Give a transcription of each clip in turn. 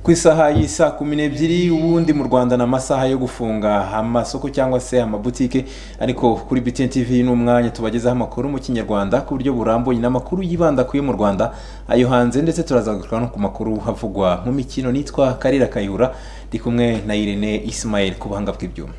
ku isaha y'isa kumi n'ebyiri ubundi mu rwanda ni amasaha yo gufunga amasoko cyangwa se amabutike ariko kuri btn tv ni umwanya tubagezaho amakuru mu kinyarwanda ku buryo burambuye n'amakuru yibanda kuyo mu rwanda ayo hanze ndetse turazagaruka no ku makuru havugwa mu mikino nitwa karira kayihura ndi kumwe na irene ismael ku buhanga bw'ibyuma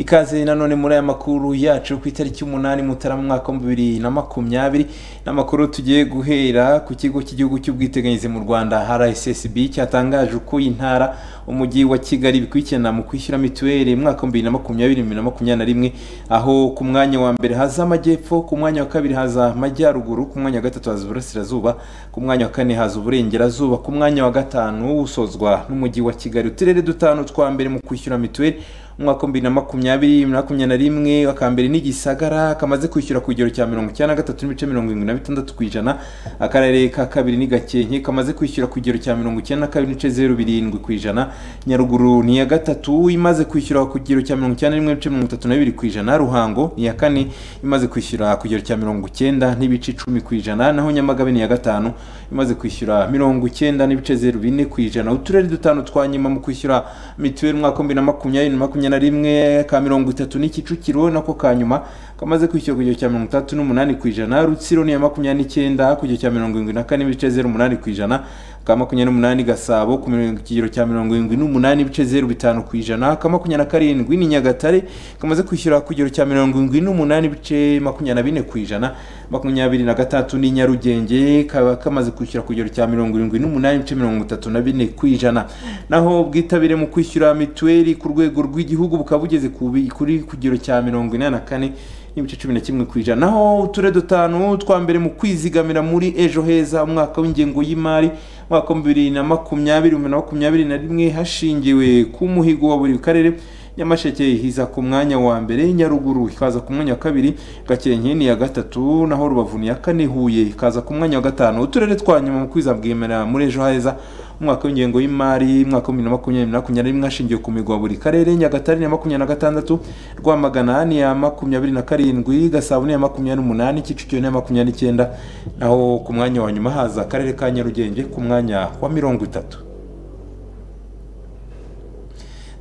ikaze nanone muri aya makuru yacu ku itariki umunani mutarama umwaka wa bibiri na makumyabiri n'amakuru tugiye guhera ku kigo cy'igihugu cy'ubwiteganyirize mu rwanda rssb cyatangaje uko intara umujyi wa kigali bikurikirana mu kwishyura mituweli mu mwaka wa bibiri na makumyabiri bibiri na makumyabiri na rimwe aho ku mwanya wa mbere haza amajyepfo ku mwanya wa kabiri haza amajyaruguru ku mwanya wa gatatu haza uburasirazuba ku mwanya wa kane haza uburengerazuba ku mwanya wa gatanu usozwa n'umujyi wa kigali uturere dutanu twa mbere mu kwishyura mituweli umwaka wa bibiri na makumyabiri makumyabiri na rimwe aka mbere ni gisagara kamaze kwishyura ku kigero cya mirongo icyenda na gatatu n'ibice mirongo irindwi na bitandatu ku ijana akarere ka kabiri ni gakenke kamaze kwishyura ku kigero cya mirongo icyenda na kabiri n'ibice zeru birindwi ku ijana nyaruguru ni iya gatatu imaze kwishyura ku kigero cya mirongo icyenda n'imwe n'ibice mirongo itatu na bibiri ku ijana ruhango ni iya kane imaze kwishyura ku kigero cya mirongo icyenda n'ibice icumi ku ijana naho nyamagabe ni iya gatanu imaze kwishyura mirongo icyenda n'ibice zeru bine ku ijana uturere dutanu twa nyuma mu kwishyura mituweli umwaka wa bibiri na makumyabiri na makumyabiri na rimwe ka mirongo itatu ni kicukiro nako ka nyuma kamaze kwishyura ku kigero cya mirongo itandatu n'umunani ku ijana rutsiro ni iya makumyabiri n'icyenda ku kigero cya mirongo irindwi na kane n'ibice zeru umunani ku ijana ka makumyabiri n'umunani gasabo ku kigero cya mirongo irindwi n'umunani ibice zeru bitanu ku ijana ka makumyabiri na karindwi ni nyagatare kamaze kwishyura ku kigero cya mirongo irindwi n'umunani ibice makumyabiri na bine ku ijana makumyabiri na gatandatu ni nyarugenge kaba kamaze kwishyura ku kigero cya mirongo irindwi n'umunani ibice mirongo itatu na bine ku ijana naho ubwitabire mu kwishyura mituweli ku rwego rw'igihugu bukaba bugeze kuri ku kigero cya mirongo inani na kane n'ibice cumi na kimwe ku ijana naho uturere dutanu twa mbere mu kwizigamira muri ejo heza umwaka w'ingengo y'imari umwaka wa bibiri na makumyabiri na makumyabiri na rimwe hashingiwe ku muhigo wa buri karere nyamasheke hiza ku mwanya wa mbere nyaruguru ikaza ku mwanya wa kabiri gakenke ni iya gatatu naho rubavu ni iya kane huye ikaza ku mwanya wa gatanu uturere twa nyuma mu kwizabwemera muri ejo heza umwaka w'ingengo y'imari umwaka wa bibiri na makumyabiri na makumyabiri rimwe hashingiwe ku migwa buri karere nyagatare ni iya makumyabiri na gatandatu rwamagana ni iya makumyabiri na karindwi gasabo ni iya makumyabiri n'umunani kicukiro ni iya makumyabiri n'icyenda naho ku mwanya wa nyuma haza akarere ka nyarugenge ku mwanya wa mirongo itatu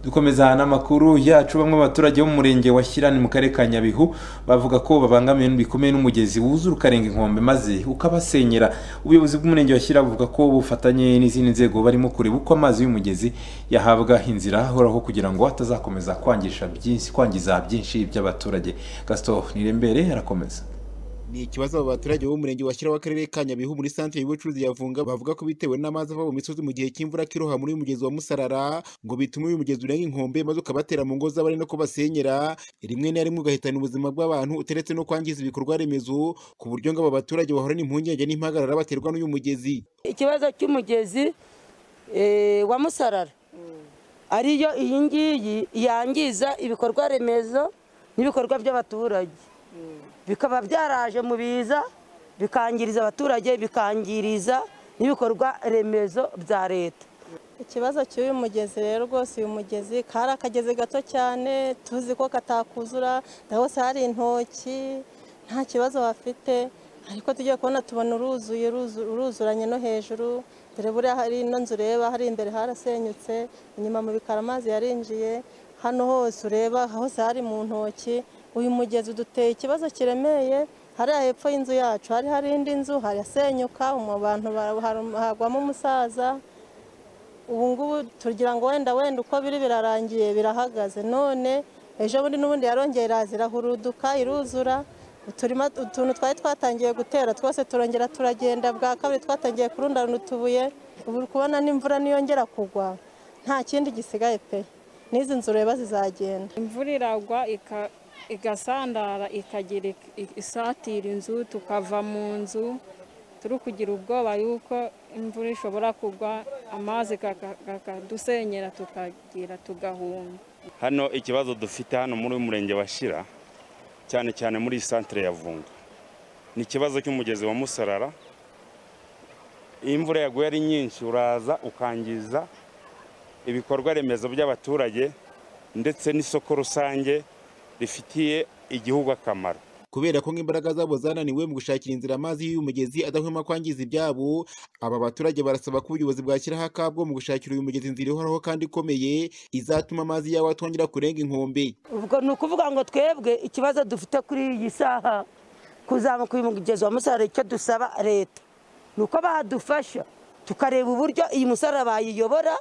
dukomeza n'amakuru yacu bamwe baturage bo mu murenge wa Shyirani mu karere ka Nyabihu bavuga ko babangamiwe bikomeye n'umugezi wuzura ukarenga inkombe maze ukabasenyera ubuyobozi bw'umurenge wa Shyira buvuga ko bufatanye n'izindi nzego barimo kureba uko amazi y'umugezi yahabwa inzira ahoraho kugira ngo atazakomeza kwangisha byinshi kwangiza byinshi by'abaturage Gaston Nirembere arakomeza ni ikibazo abo baturage b'umurenge washyiraho akarere ka nyabihu muri santire y'ubucuruzi ya vunga bavuga ko bitewe n'amazi ava mu misozi mu gihe cy'imvura kiroha muri uyu mugezi wa musarara ngo bitume uyu mugezi urenga inkombe maze ukabatera mu ngo z'abari no kubasenyera rimwe na rimwe ugahitana ubuzima bw'abantu uteretse no kwangiza ibikorwa remezo ku buryo ngo aba baturage bahorana impungenge n'impagarara baterwa n'uyu mugezi ikibazo cy'umugezi wa musarara ariyo iyi ngiyi yangiza ibikorwa remezo n'ibikorwa by'abaturage bikaba byaraje mu biza bikangiriza abaturage bikangiriza n'ibikorwa remezo bya leta ikibazo cy'uyu mugezi rero rwose uyu mugezi kari akagezi gato cyane tuzi ko katakuzura hose hari intoki nta kibazo bafite ariko tugiye kubona tubona uruzuye uruzuranye no hejuru dore buriya hari ino nzu ureba hari imbere harasenyutse inyuma mu bikara amazi yarinjiye hano hose ureba hose hari mu ntoki uyu mugezi uduteye ikibazo kiremeye hariya hepfo y'inzu yacu hari hari indi nzu harasenyuka abantu hagwamo umusaza ubu ngubu tugira ngo wenda wenda uko biri birarangiye birahagaze none ejo bundi n'ubundi yarongeye iraza irahuruduka iruzura utuntu twari twatangiye gutera twose turongera turagenda bwa kabiri twatangiye kurundarana utubuye ubu uri kubona n'imvura niyongera kugwa nta kindi gisigaye pe n'izi nzu ureba zizagenda imvura iragwa igasandara ikagira isatira inzu tukava mu nzu turi kugira ubwoba yuko imvura ishobora kugwa amazi akadusenyera tukagira tugahunga hano ikibazo dufite hano muri uyu murenge wa Shira cyane cyane muri iyi santire ya vunga ni ikibazo cy'umugezi wa musarara imvura yaguye ari nyinshi uraza ukangiza ibikorwa remezo by'abaturage ndetse n'isoko rusange rifitiye igihugu akamaro kubera ko nk'imbaraga zabo zananiwe mu gushakira inzira amazi y'uyu mugezi adahwema kwangiza ibyabo aba baturage barasaba ko ubuyobozi bwashyiraho akabwo mu gushakira uyu mugezi inzira ihoraho kandi ikomeye izatuma amazi yawo atongera kurenga inkombe ubwo ni ukuvuga ngo twebwe ikibazo dufite kuri iyi saha kuzamuka uyu mugezi wa musarara icyo dusaba leta ni uko badufasha tukareba uburyo iyi musarara bayiyobora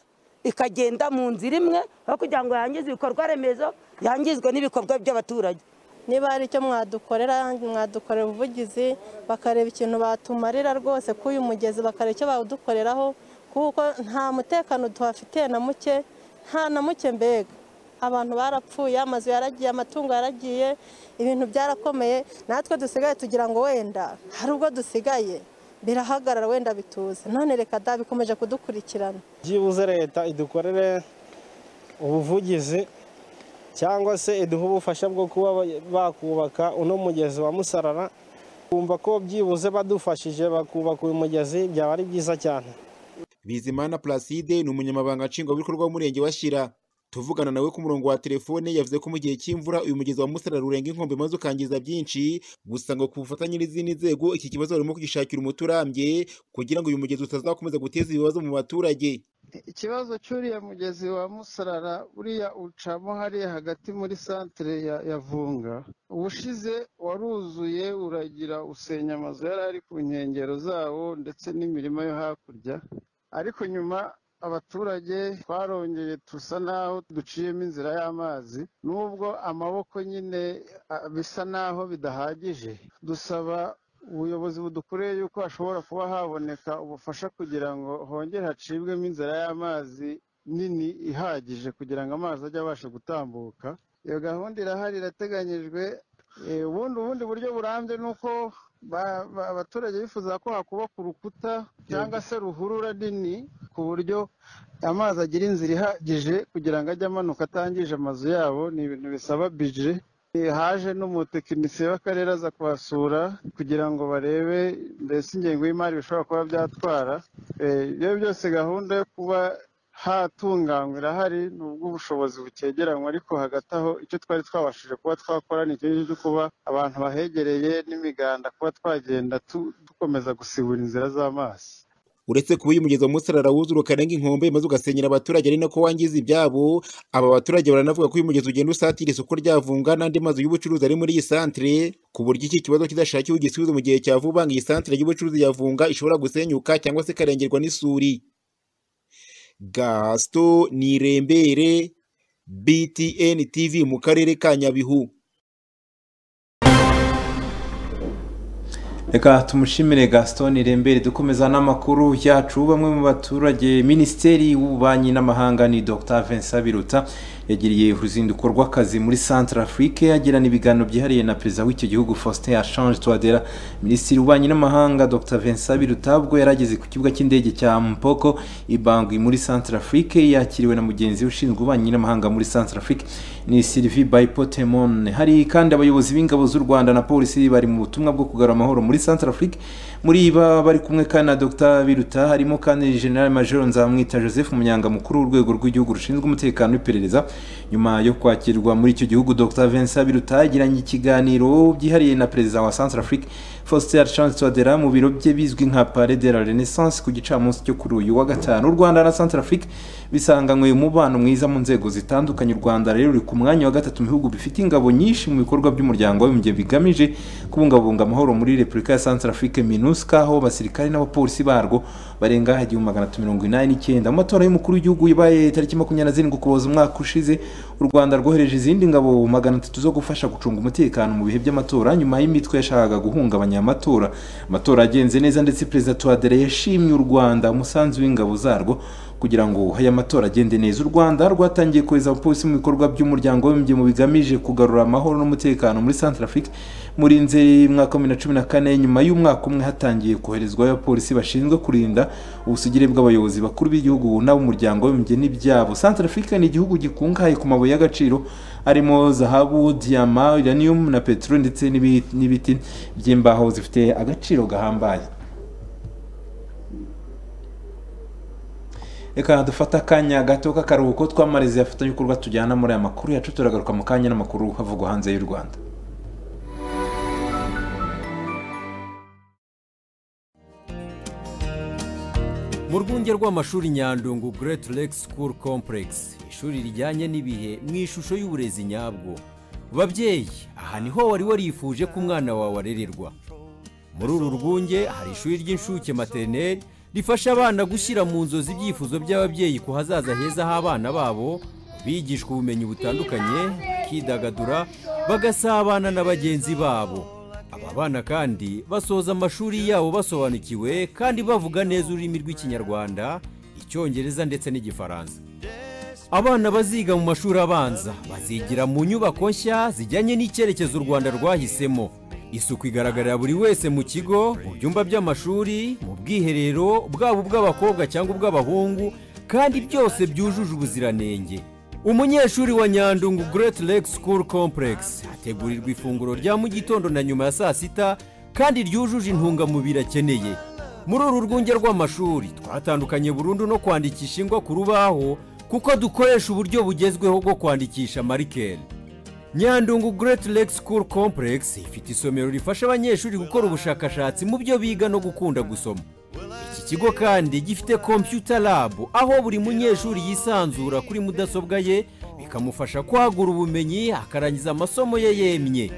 ikagenda mu nzira imwe aho kugira ngo yangize ibikorwa remezo yangizwe n'ibikorwa by'abaturage niba hari icyo mwadukorera mwadukorera ubuvugizi bakareba ikintu batumarira rwose kuri uyu mugezi bakareba icyo bawudukoreraho kuko nta mutekano tuhafitiye na muke nta na muke mbega abantu barapfuye amazu yaragiye amatungo yaragiye ibintu byarakomeye natwe dusigaye tugira ngo wenda hari ubwo dusigaye birahagarara wenda bituze none reka da bikomeje kudukurikirana byibuze leta idukorere ubuvugizi cyangwa se iduha ubufasha bwo kuba bakubaka uno mugezi wa musarara kumva ko byibuze badufashije bakubaka uyu mugezi byaba ari byiza cyane bizimana placide ni umunyamabanga nshingwabikorwa w'umurenge wa Shyira tuvugana nawe ku murongo wa telefone yavuze ko mu gihe cy'imvura uyu mugezi wa musarara urenga inkombe maze ukangiza byinshi gusa ngo ku bufatanye n'izindi nzego iki kibazo barimo kugishakira umuti urambye kugira ngo uyu mugezi utazakomeza guteza ibibazo mu baturage ikibazo cy'uriya mugezi wa musarara uriya ucamo hariya hagati muri santire ya vunga ubushize waruzuye uragira usenya amazu yari ari ku nkengero zawo ndetse n'imirima yo hakurya ariko nyuma abaturage twarongeye dusa naho duciyemo inzira y'amazi nubwo amaboko nyine bisa naho bidahagije dusaba ubuyobozi budukoreye yuko hashobora kuba haboneka ubufasha kugira ngo hongere hacibwemo inzira y'amazi nini ihagije kugira ngo amazi ajye abasha gutambuka iyo gahunda irahari irateganyijwe ubundi ubundi buryo burambye ni uko abaturage bifuza ko hakubaka urukuta cyangwa se ruhurura nini ku buryo amazi agira inzira ihagije kugira ngo ajye amanuka atangije amazu yabo ni ibintu bisaba bije haje n'umutekinisiye w'akarere aza kuhasura kugira ngo barebe mbese ingengo y'imari bishobora kuba byatwara ibyo byose gahunda yo kuba hatunganywa irahari nubwo ubushobozi bukegeranywa ariko hagati aho icyo twari twabashije kuba twakora ni icyo cyo kuba abantu bahegereye n'imiganda kuba twagenda dukomeza gusibura inzira z'amazi uretse kuba uyu mugezi wa musarara wuzura ukarenga inkombe maze ugasenyera abaturage ari nako wangiza ibyabo aba baturage baranavuga ko uyu mugezi ugenda usatira isoko rya vunga n'andi mazu y'ubucuruzi ari muri iyi santire ku buryo iki kibazo kizashakiwe igisubizo mu gihe cya vuba ngo iyi santire y'ubucuruzi ya vunga ishobora gusenyuka cyangwa se ikarengerwa n'isuri gasito nirembere btn tv mu karere ka nyabihu reka tumushimire gaston irembere dukomeza n'amakuru yacu bamwe mu baturage minisiteri y'ububanyi n'amahanga ni dr vincent biruta yagiriye uruzinduko rw'akazi muri centre afrique agirana ibiganiro byihariye na perezida w'icyo gihugu faustin ashange twadera minisitiri w'ububanyi n'amahanga dr vincent biruta ubwo yari ageze ku kibuga cy'indege cya mpoko ibangwi muri centre afrique yakiriwe na mugenzi we ushinzwe ububanyi n'amahanga muri centre afrique ni sylvie bayipotemone hari kandi abayobozi b'ingabo z'u rwanda na polisi bari mu butumwa bwo kugarura amahoro muri muri centre afrique muri ba bari kumwe kandi na dr biruta harimo kandi general major nzamwita joseph munyanga mukuru w'urwego rw'igihugu rushinzwe umutekano w'iperereza nyuma yo kwakirwa muri icyo gihugu dr vincent biruta yagiranye ikiganiro byihariye na perezida wa centre afrique faustin chance twadera mu biro bye bizwi nka pare de la renaissance ku gicamunsi cyo kuri uyu wa gatanu u rwanda na centre afrique bisanganywe umubano mwiza mu nzego zitandukanye u rwanda rero ruri ku mwanya wa gatatu mu bihugu bifite ingabo nyinshi mu bikorwa by'umuryango w'abibumbye bigamije kubungabunga amahoro muri repubulika repubulika ya santarafurike minuska aho abasirikare n'abapolisi barwo barenga igihumbi magana atatu mirongo inani n'icyenda mu matora y'umukuru w'igihugu yabaye tariki makumyabiri na zirindwi ukuboza umwaka ushize u rwanda rwohereje izindi ngabo magana atatu zo gufasha gucunga umutekano mu bihe by'amatora nyuma y'imitwe yashakaga guhungabanya amatora amatora agenze neza ndetse perezida tuwadere yashimye u rwanda umusanzu w'ingabo zarwo kugira ngo aya matora agende neza u rwanda rwatangiye kohereza abapolisi mu bikorwa by'umuryango w'abibumbye mu bigamije kugarura amahoro n'umutekano muri santarafurike muri nzeri mwaka wa bibiri na cumi na kane nyuma y'umwaka umwe hatangiye koherezwayo abapolisi bashinzwe kurinda ubusugire bw'abayobozi bakuru b'igihugu n'ab'umuryango w'abibumbye n'ibyabo santarafurike ni igihugu gikungahaye ku mabuye y'agaciro arimo zahabu diyama uranium na peteroli ndetse n'ibiti by'imbaho zifite agaciro gahambaye reka dufate akanya gato k'akaruhuko twamariza abafatanyabikorwa tujyana muri aya makuru yacu turagaruka mu kanya n'amakuru havugwa hanze y'u rwanda mu rwunge rw'amashuri nyandungu Great Lake School Complex ishuri rijyanye n'ibihe mu ishusho y'uburezi nyabwo babyeyi aha niho wari warifuje ko umwana wawe arererwa muri uru rwunge hari ishuri ry'incuke materineri rifasha abana gushyira mu nzozi ibyifuzo by'ababyeyi ku hazaza heza h'abana babo bigishwa ubumenyi butandukanye bakidagadura bagasabana na bagenzi babo aba bana kandi basoza amashuri yabo basobanukiwe kandi bavuga neza ururimi rw'ikinyarwanda icyongereza ndetse n'igifaransa abana baziga mu mashuri abanza bazigira mu nyubako nshya zijyanye n'icyerekezo u rwanda rwahisemo isuku igaragarira buri wese mu kigo mu byumba by'amashuri mu bwiherero bwaba ubw'abakobwa cyangwa ubw'abahungu kandi byose byujuje ubuziranenge umunyeshuri wa nyandungu Great Lake School Complex ategurirwa ifunguro rya mu gitondo na nyuma ya saa sita kandi ryujuje intungamubiri akeneye muri uru rwunge rw'amashuri twatandukanye burundu no kwandikisha ingwa ku rubaho kuko dukoresha uburyo bugezweho bwo kwandikisha marikeri nyandungu Great Lake School Complex ifite isomero rifasha abanyeshuri gukora ubushakashatsi mu byo biga no gukunda gusoma iki kigo kandi gifite computer lab aho buri munyeshuri yisanzura kuri mudasobwa ye bikamufasha kwagura ubumenyi akarangiza amasomo ye yemye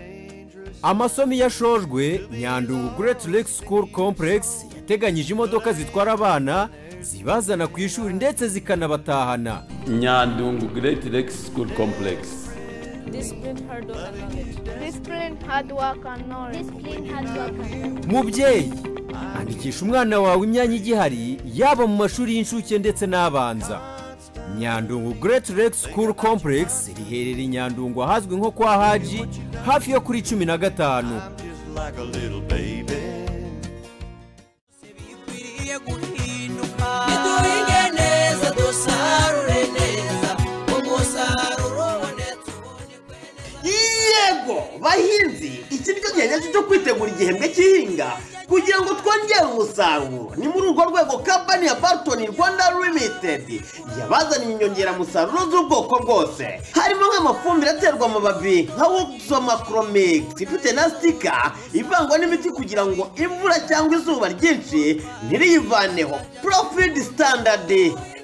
amasomo iyo ashojwe nyandungu Great Lake School Complex yateganyije imodoka zitwara abana zibazana ku ishuri ndetse zikanabatahana nyandungu Great Lake School Complex Discipline, hard work, and knowledge. Discipline, hard work, and knowledge. Discipline, hard work, and knowledge. mubyeyi andikisha umwana wawe imyanya igihari yaba mu mashuri y'incuke ndetse n'abanza nyandungu Great Lake School Complex riherereye i nyandungu ahazwi nko kwa haji hafi yo kuri cumi na gatanu like a little baby. Niduhinge neza dusarure neza umusaruro ubonetse ubu ni kwe yego bahinzi iki nicyo gihe nyacyo cyo kwitegura igihembwe cy'ihinga kugira ngo twongere umusaruro ni muri urwo rwego kampani ya bartoni rwanda limitedi yabazaniye inyongeramusaruro z'ubwoko bwose harimo nk'amafumbire aterwa amababi nka wokizomacromix ifite na sitika ivangwa n'imiti kugira ngo imvura cyangwa izuba ryinshi ntiriyivaneho profid standard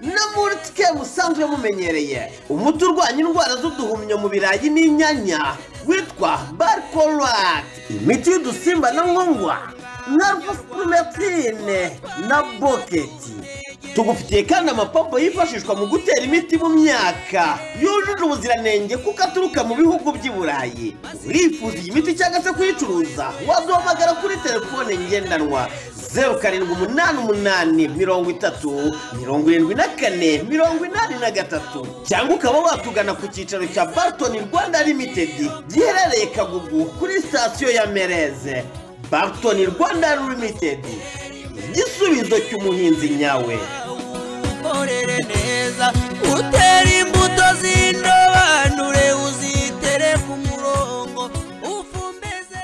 no muri twe musanzwe mumenyereye umuti urwanya indwara z'uduhumyo mu birayi n'inyanya witwa barkorati imiti y'udusimba na nkongwa na rufusipurumetine na boketi tugufitiye kandi amapompo yifashishwa mu gutera imiti mu myaka yujuje ubuziranenge kuko aturuka mu bihugu by'i burayi urifuza iyi miti cyangwa se kuyicuruza waduhamagara kuri telefone ngendanwa zeru karindwi umunani umunani mirongo itatu mirongo irindwi na kane mirongo inani na gatatu cyangwa ukaba watugana ku cyicaro cya bartoni rwanda limitedi giherereye kagugu kuri sitasiyo ya mereze bartoni rwanda limitedi igisubizo cy'umuhinzi nyawe ukorere neza utere imbuto z'indobanure uzitere ku murongo ufumbeze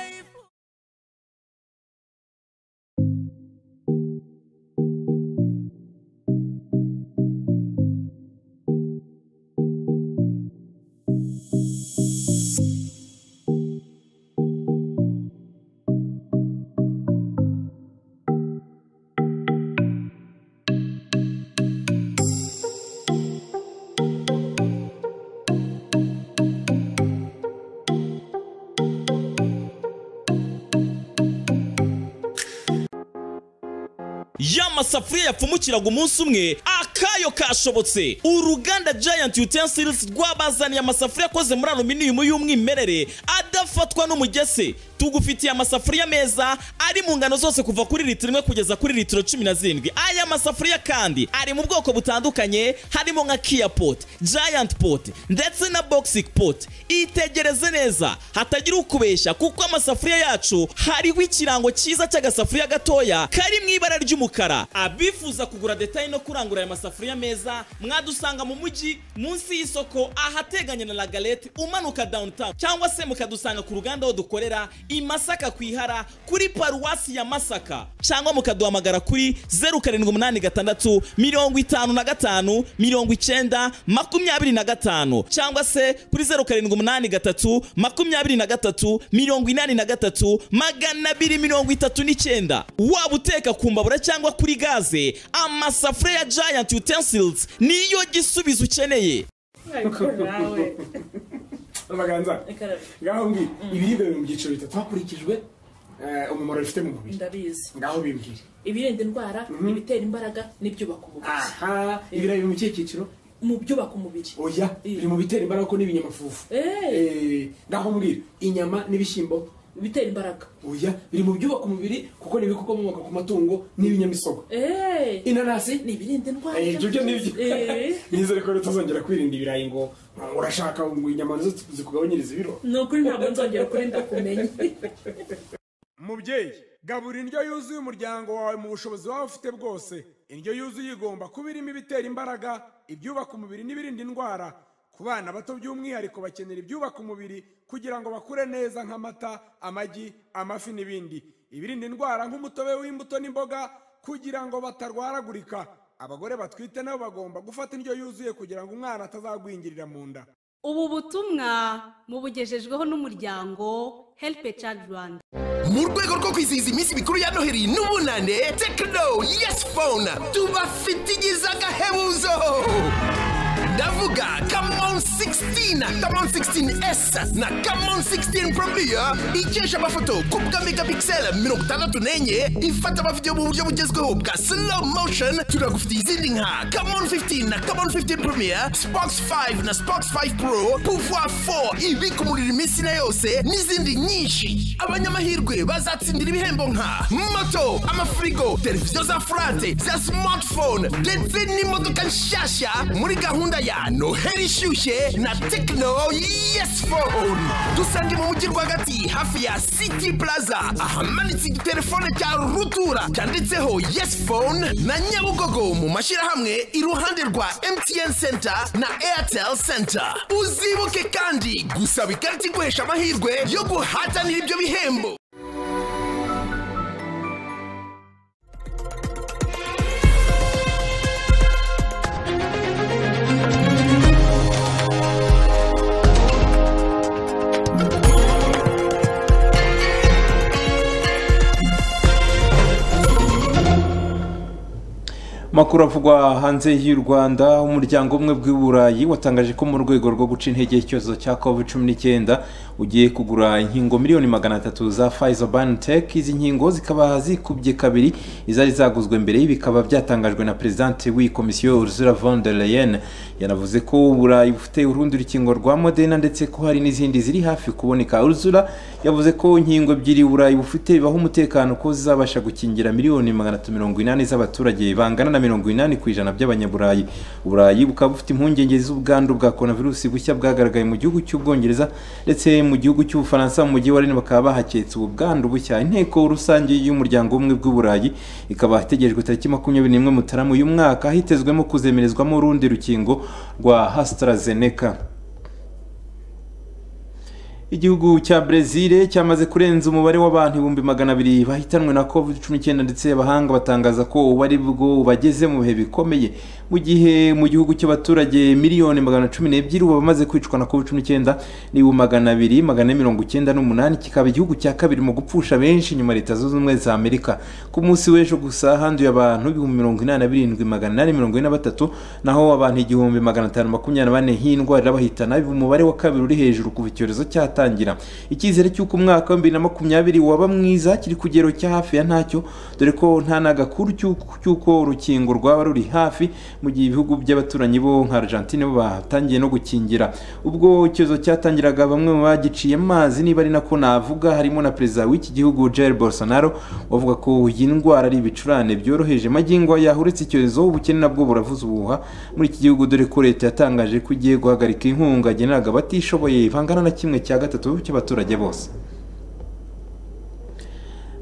y'amasafuriya yapfumukiraga umunsi umwe akayo kashobotse uruganda giant utensils rwabazaniye amasafuriya akoze muri aluminium y'umwimerere adafatwa n'umugese tugufitiye amasafuriya meza ari mu ngano zose kuva kuri litiro imwe kugeza kuri litiro cumi na zirindwi aya masafuriya kandi ari mu bwoko butandukanye harimo nka kia pot giant pot ndetse na boxing pot itegereze neza hatagira ukubeshya kuko amasafuriya yacu hariho ikirango cyiza cy'agasafuriya gatoya kari mu ibara ry'umukara abifuza kugura detaye no kurangura aya masafuriya meza mwadusanga mu mujyi munsi y'isoko ahateganye na lagalete umanuka downtown cyangwa se mukadusanga mudusanga ku ruganda aho dukorera i masaka ku ihara kuri paruwasi ya masaka cyangwa mukaduhamagara kuri zeru karindwi umunani gatandatu mirongo itanu na gatanu mirongo icyenda makumyabiri na gatanu cyangwa se kuri zeru karindwi umunani gatatu makumyabiri na gatatu mirongo inani na gatatu magana abiri mirongo itatu n'icyenda waba uteka ku mbabura cyangwa kuri gaze amasafuriya ya giant utensils niyo gisubizo ukeneye amaganza ngaho mbwira ibiribwa biri mu byiciro bitatu hakurikijwe eh, umumaro bifite mu mubiri ndabizi ngaho bimbwire ibirinda indwara ibitera imbaraga n'ibyubaka umubiri aha ibirayi biri mu kihe cyiciro mu byubaka umubiri oya biri mu bitera imbaraga ko n'ibinyamafufu Eh, ngaho mbwira inyama n'ibishyimbo bitera imbaraga oya biri mu byubaka umubiri kuko ni ibikomoka ku matungo n'ibinyamisogwe Eh, inanasi ni ibirinda indwara Eh, ibyo byo nibyo Eh, nizere ko tutazongera kwirinda ibirayi ngo urashaka ngo inyama nizo zikugabanyiriza ibiro ni ukuri ntabwo nzongera kuri ndakumenya mubyeyi gabura indyo yuzuye umuryango wawe mu bushobozi waba ufite bwose indyo yuzuye igomba kuba irimo ibitera imbaraga ibyubaka umubiri n'ibirinda indwara ku bana bato by'umwihariko bakenera ibyubaka umubiri kugira ngo bakure neza nk'amata amagi amafi n'ibindi ibirinda indwara nk'umutobe w'imbuto n'imboga kugira ngo batarwaragurika abagore batwite nabo bagomba gufata indyo yuzuye kugira ngo umwana atazagwingirira mu nda ubu butumwa mubugejejweho n'umuryango help a child rwanda mu rwego rwo kwizihiza iminsi mikuru ya noheli n'ubunane tekino yesi fone tubafite igize agahebuzo ndavuga kamon 16 kamon 16s na kamon 16 promiya ikesha amafoto ku bwa megapixel mirongo itandatu n'enye ifata amavidewo mu buryo bugezweho bwa slow motion turagufitiye izindi nka kamon 15 na kamon 15 promiya spox 5 na spox 5 pro pouvoir 4 ibika umuriro iminsi na yose n'izindi nyinshi abanyamahirwe bazatsindira ibihembo nka moto amafirigo televiziyo za furate za smartphone ndetse n'imodoka nshyashya muri gahunda ya noheli ishyushye na tekino yesi fone dusange mu mujyi rwagati hafi ya city plaza ahamanitse igitelefone cya rutura cyanditseho yesi fone na nyabugogo mu mashyirahamwe iruhande rwa mtn center na airtel center uzibuke kandi gusaba ikarita iguhesha amahirwe yo guhatanira ibyo bihembo Makuru avugwa hanze y'u Rwanda umuryango umwe bw'i Burayi watangaje ko mu rwego rwo guca intege icyorezo cya COVID-19 ugiye kugura inkingo miliyoni magana atatu za Pfizer BioNTech izi nkingo zikaba zikubye kabiri izari zaguzwe mbere ibi bikaba byatangajwe na presidente w'iyi komisiyo Ursula von der Leyen yanavuze ko Uburayi bufite urundi rukingo rwa Moderna ndetse ko hari n'izindi ziri hafi kuboneka Ursula yavuze ko inkingo ebyiri Uburayi bufite bibaha umutekano ko zizabasha gukingira miliyoni magana atatu mirongo inani z'abaturage bangana na mirongo inani ku ijana by'abanyaburayi uburayi bukaba bufite impungenge z'ubwandu bwa coronavirus bushya bwagaragaye mu gihugu cy'ubwongereza ndetse mu gihugu cy'ubufaransa mu mujyi wa Rennes bakaba bahaketse ubu bwandu bushya inteko rusange y'umuryango w'ubumwe bw'uburayi ikaba itegerejwe tariki makumyabiri n'imwe mutarama uyu mwaka hitezwemo kuzemerezwamo urundi rukingo rwa AstraZeneca igihugu cya brezil cyamaze kurenza umubare w'abantu ibihumbi magana abiri bahitanwe na covid cumi n'icyenda ndetse abahanga batangaza ko ubu ari bwo bageze mu bihe bikomeye mu gihe mu gihugu cy'abaturage miliyoni magana cumi n'ebyiri ubu bamaze kwicwa na covid cumi n'icyenda ni bu magana abiri magana ane mirongo icyenda n'umunani kikaba igihugu cya kabiri mu gupfusha benshi nyuma leta zunze ubumwe za amerika ku munsi w'ejo gusa handuye abantu ibihumbi mirongo inani na birindwi magana inani mirongo ine na batatu naho abantu igihumbi magana atanu makumyabiri na bane iyi ndwara irabahitana ubu umubare wa kabiri uri hejuru kuva icyorezo cyatangira gutangira icyizere cy'uko umwaka wa bibiri na makumyabiri waba mwiza kiri ku kigero cya hafi ya ntacyo dore ko nta n'agakuru cy'uko- cy'uko urukingo rwaba ruri hafi mu gihe ibihugu by'abaturanyi bo nka argentine bo batangiye no gukingira ubwo icyorezo cyatangiraga bamwe mu bagiciye amazi niba ari nako navuga harimo na perezida w'iki gihugu jair bolsonaro wavuga ko iyi ndwara ari ibicurane byoroheje magingo aya uretse icyorezo ubukene nabwo buravuza ubuhuha muri iki gihugu dore ko leta yatangaje ko igiye guhagarika inkunga generaga abatishoboye bangana na kimwe cya gatatu cy'abaturage bose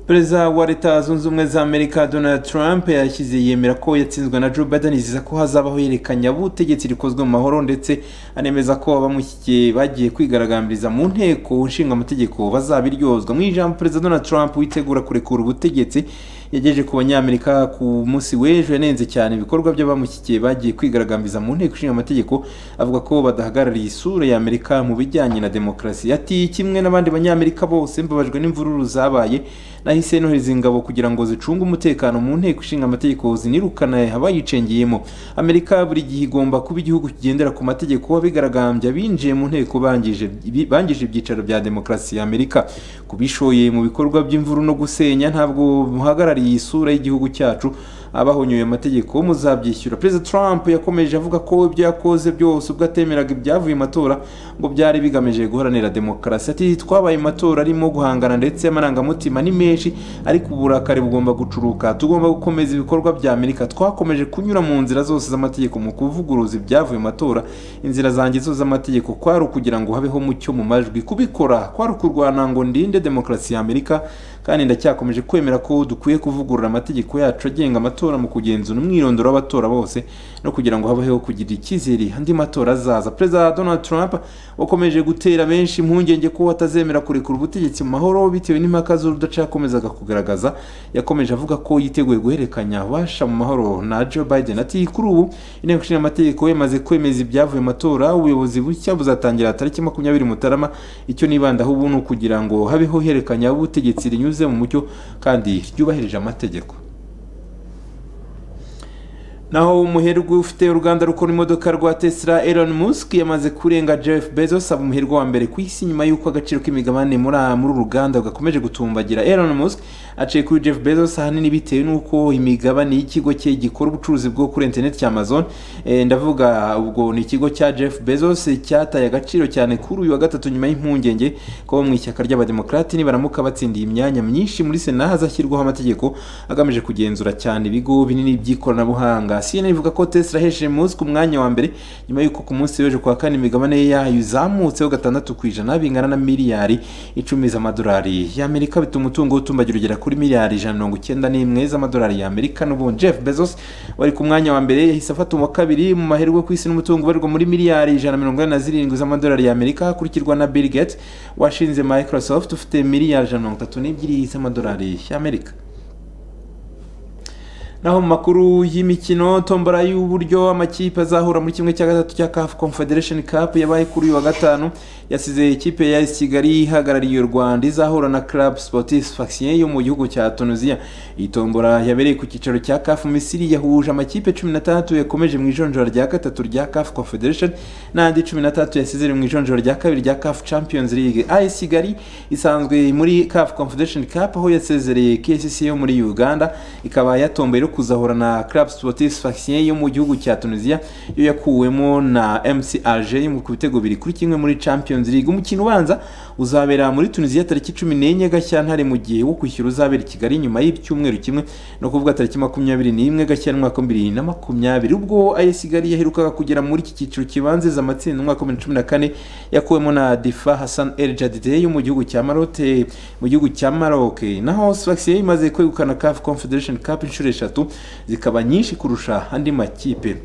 perezida wa leta zunze ubumwe za amerika donald trump yashyize yemera ko yatsinzwe na joe biden yiziza ko hazabaho ihererekanya butegetsi rikozwe mu mahoro ndetse anemeza ko abamushyigikiye bagiye kwigaragambiriza mu nteko nshinga amategeko bazabiryozwa mu ijambo perezida donald trump witegura kurekura ubutegetsi yagejeje ku banyamerika ku munsi w'ejo yanenze cyane ibikorwa by'abamushyigikiye bagiye kwigaragambiriza mu nteko ishinga amategeko avuga ko badahagarariye isura ya amerika mu bijyanye na demokarasi ati kimwe n'abandi banyamerika bose mbabajwe n'imvururu zabaye nahise nohereza ingabo kugira ngo zicunge umutekano mu nteko ishinga amategeko zinirukana abayicengeyemo amerika buri gihe igomba kuba igihugu kigendera ku mategeko abigaragambya binjiye mu nteko bangije bangije ibyicaro bya demokarasi ya amerika kubishoye mu bikorwa by'imvuru no gusenya ntabwo muhagarariye isura y'igihugu cyacu abahonyoye amategeko muzabyishyura perezida trump yakomeje avuga ko ibyo yakoze byose ubwo atemeraga ibyavuye mu matora ngo byari bigamije guharanira demokarasi ati twabaye mu matora arimo guhangana ndetse amarangamutima ni menshi ariko uburakari bugomba gucuruka tugomba gukomeza ibikorwa bya amerika twakomeje kunyura mu nzira zose z'amategeko mu kuvuguruza ibyavuye mu matora inzira zanjye zose z'amategeko kwari ukugira ngo habeho mucyo mu majwi kubikora kwari ukurwana ngo ndinde demokarasi ya amerika kandi ndacyakomeje kwemera ko dukwiye kuvugurura amategeko yacu agenga amatora mu kugenzura umwirondoro w'abatora bose no kugira ngo habeho kugira icyizere andi matora azaza perezida donald trump wakomeje gutera benshi impungenge ko atazemera kurekura ubutegetsi mu mahoro bitewe n'impaka z'urudaca yakomezaga kugaragaza yakomeje avuga ko yiteguye guhererekanya abasha mu mahoro na joe biden ati kuri ubu inteko ishinga amategeko yamaze kwemeza ibyavuye mu matora ubuyobozi bushya buzatangira tariki makumyabiri mutarama icyo nibandaho ubu ni ukugira ngo habeho ihererekanya ubutegetsi rinyuze rinyuze mu mucyo kandi ryubahirije amategeko naho umuherwe ufite uruganda rukora imodoka rwa tesla elon musk yamaze kurenga jeff bezos aba umuherwe wa mbere ku isi nyuma y'uko agaciro k'imigabane muri uru ruganda gakomeje gutumbagira elon musk aciye kuri jeff bezos ahanini bitewe n'uko imigabane y'ikigo cye gikora ubucuruzi bwo kuri interineti cya amazon e, ndavuga ubwo ni ikigo cya jeff bezos cyataye agaciro cyane kuri uyu wa gatatu nyuma y'impungenge ko mu ishyaka ry'abademokarati nibaramuka batsindiye imyanya myinshi muri sena hazashyirwaho amategeko agamije kugenzura cyane ibigo binini by'ikoranabuhanga CNN ivuga ko Tesla hesheje Musk ku mwanya wa mbere nyuma yuko ku munsi w'ejo kuwa kane imigabane yayo izamutseho gatandatu ku ijana bingana na miliyari icumi z'amadolari y'Amerika bituma umutungo utumbagira ugera kuri miliyari ijana mirongo icyenda n'imwe z'amadolari y'Amerika n'ubu Jeff Bezos wari ku mwanya wa mbere yahise afata uwa kabiri mu maherwe ku isi n'umutungo ubarirwa muri miliyari ijana mirongo ine na zirindwi z'amadolari y'Amerika hakurikirwa na Bill Gates washinze Microsoft ufite miliyari ijana mirongo itatu n'ebyiri z'amadolari y'Amerika naho mu makuru y'imikino tombora y'uburyo amakipe azahura muri kimwe cya gatatu cya CAF Confederation Cup yabaye kuri uyu wa gatanu yasize ikipe ya AS Kigali ihagarariye u Rwanda izahura na Club Sportif Sfaxien yo mu gihugu cya Tunisia iyi tombora yabereye ku cyicaro cya CAF Misiri yahuje amakipe 16 yakomeje mu ijonjora rya gatatu rya CAF Confederation n'andi 13 yasezere mu ijonjora rya kabiri rya CAF Champions League AS Kigali isanzwe muri CAF Confederation Cup aho yasezereye KCC yo muri Uganda ikaba yatomboye kuzahura na Club Sportif Sfaxien yo mu gihugu cya Tunisia yo yakuwemo na MC Alger mu bitego biri kuri kimwe muri Champions League umukino ubanza uzabera muri Tunisia tariki 14 Gashyantare mu gihe wo kwishyura uzabera i Kigali nyuma y'icyumweru kimwe no kuvuga tariki 21 Gashyantare mwaka 2020 ubwo AS Kigali yaherukaga kugera muri iki cyiciro kibanze za matsinda mwaka 2014 yakuwemo na Difa Hassan El Jadide yo mu gihugu cya Maroc mu gihugu cya Maroc naho Sfaxien imaze kwegukana CAF Confederation Cup inshuro eshatu zikaba nyinshi kurusha andi makipe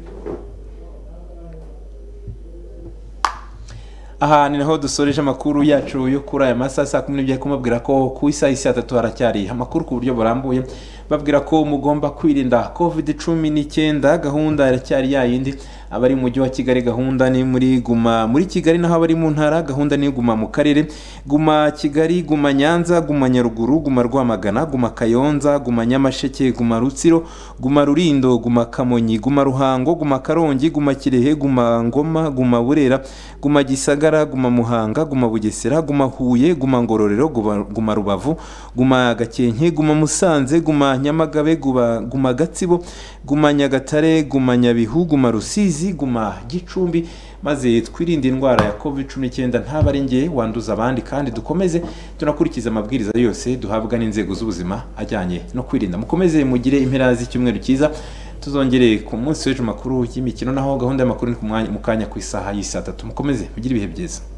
aha ni naho dusoreje amakuru yacu yo kuri aya masaha saa kumi n'ebyiri kumubwira ko ku isaha y'isa tatu haracyari amakuru ku buryo burambuye babwira ko mugomba kwirinda covid cumi n'icyenda gahunda iracyari yayindi abari mu mujyi wa kigali gahunda ni muri guma muri kigali naho abari mu ntara gahunda ni guma mu karere guma kigali guma nyanza guma nyaruguru guma rwamagana guma kayonza guma nyamasheke guma rutsiro guma rurindo guma kamonyi guma ruhango guma karongi guma kirehe guma ngoma guma burera guma gisagara guma muhanga guma bugesera guma huye guma ngororero guma rubavu guma gakenke guma musanze guma nyamagabe guma gatsibo guma nyagatare guma nyabihu guma rusizi guma gicumbi maze twirinde indwara ya covid cumi n'icyenda ntaba ari ngewe wanduza abandi kandi dukomeze tunakurikiza amabwiriza yose duhabwa n'inzego z'ubuzima ajyanye no kwirinda mukomeze mugire impera z'icyumweru cyiza tuzongere ku munsi w'ejo makuru y'imikino naho gahunda y'amakuru ni mu kanya ku isaha y'isa tatu mukomeze mugire ibihe byiza